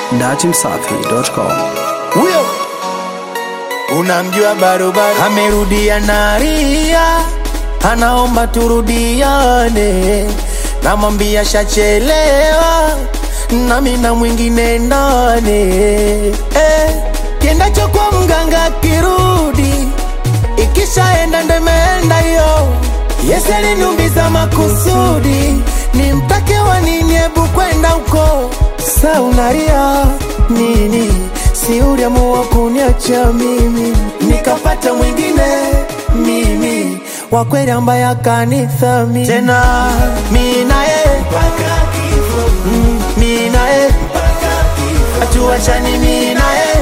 datimsafi.com. huyo unamjua barobaro amerudia naria anaomba turudiane namwambia shachelewa nami na mwingine ndane eh, kiendacho kwa mganga kirudi ikishaenda ndo imeenda hiyo Yesu aliniumiza makusudi nimtake wa nini hebu kwenda huko sa unaria nini si uliamua kuniacha mimi nikapata mwingine mimi wa kweli ambaye akanithamini tena mi naye Mm, mi naye hatuachani mi naye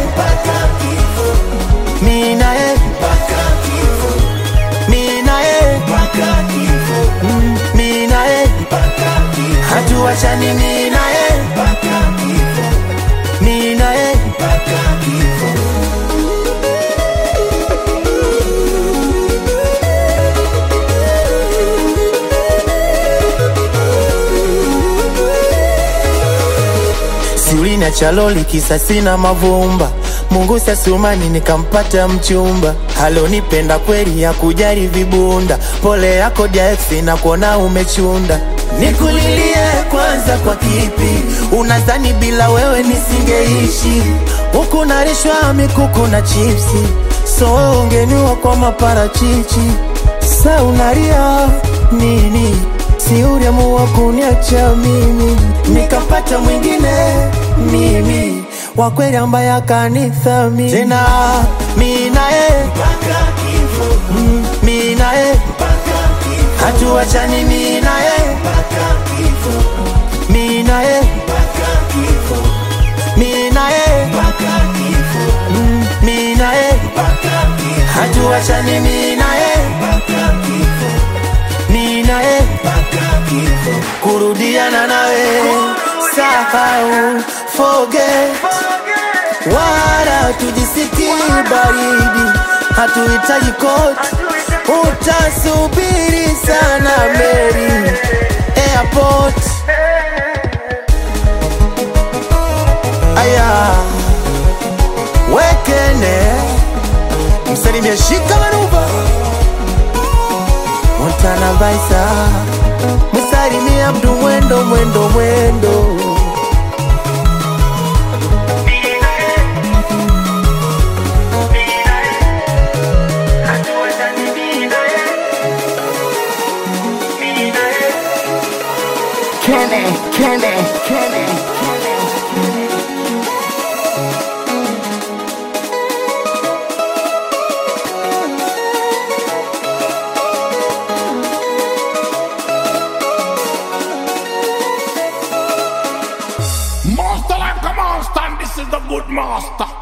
mi naye mi naye Mm, mi naye hatuachani mi naye mi naye siulina chaloli kisa sina mavumba mungu sasumani nikampata mchumba halonipenda kweli ya kujali vibunda pole yako jaeksi na kuona umechunda nikulilie kwanza kwa kipi unadhani bila wewe nisingeishi huku narishwa mikuku na chipsi so ungeniwa kwa maparachichi sa unalia nini si uliamua kuniacha mimi nikapata mwingine mimi wa kweli ambaye akanithamini tena mi naye Mm, mi naye hatuachani mi naye mi naye mi naye Mm, mi naye hatuachani mi naye mi naye kurudiana nawe sahau forget wala tujisikii baridi hatuhitaji koti utasubiri sana meri airport aya wekene msalimie shika manuva montana vaisa msalimie abdu mwendo mwendo mwendo Kenny, Kenny, Kenny, Kenny. Master like a monster, and this is the good master.